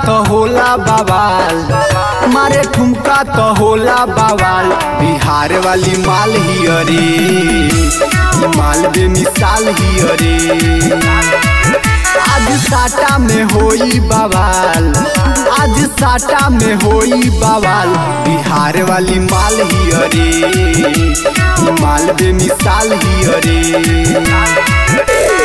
तो होला बवाल मारे ठुमका तो होला बवाल बिहार वाली माल ही अरे ई माल बेमिसाल ही अरे आज साटा में होई बवाल आज साटा में होई बवाल बिहार वाली माल ही अरे ई माल बेमिसाल ही अरे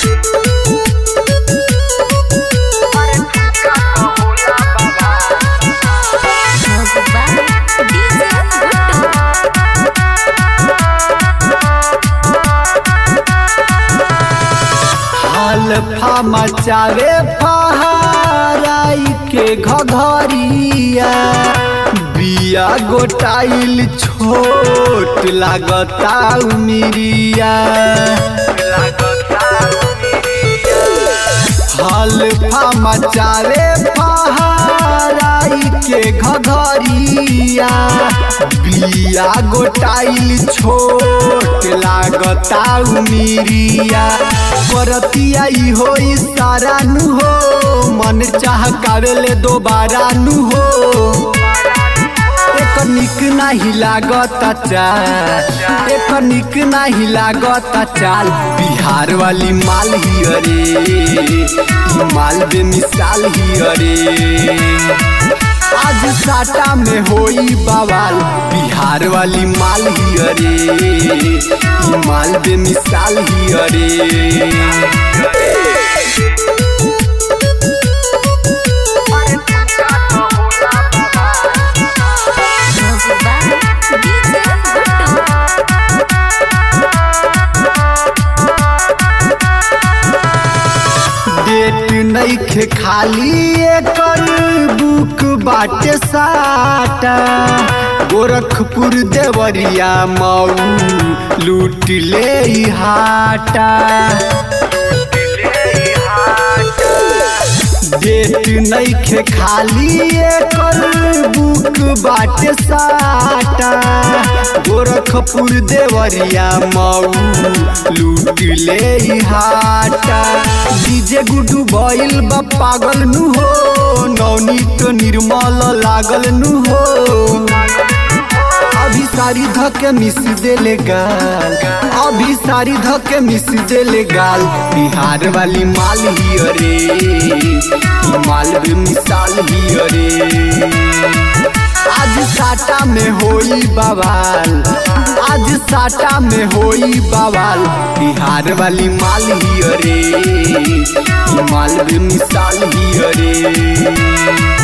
Music by DJ Guttu. अल्फा मचावे फहाराई के घघरिया बिया गोटाइल छोट लागता उमिरिया अल्फा मचावे फहाराई के घघरिया बिया गोटाइल छोट लागता उमिरिया परतिया ई हो सारा नु हो मन चाह कावेले दोबारा नु हो एक निक नाही लागत चाल एक निक नाही लागत चाल बिहार वाली माल ही अरे ई माल बेमिसाल ही अरे आज साटा में होई बवाल बिहार वाली माल ही अरे ई माल बेमिसाल ही अरे Music by DJ Guttu. Date नइखे खाली एकर बुक बाटे साटा गोरखपुर देवरिया मऊ लूट ले ई हाटा डेट नइखे खाली एकर बुक बाटे साटा गोरखपुर देवरिया मऊ लूट ले ई हाटा डीजे गुडू भइल बा पागल नु हो नवनीत निर्मल लागल नु हो अभी सारी धके मिस देले गाल अभी सारी धके मिस देले गाल बिहार वाली माल ही अरे ई माल भी मिसाल ही अरे आज साटा में होई बवाल आज साटा में होई बवाल बिहार वाली माल ही अरे ई माल भी मिसाल ही अरे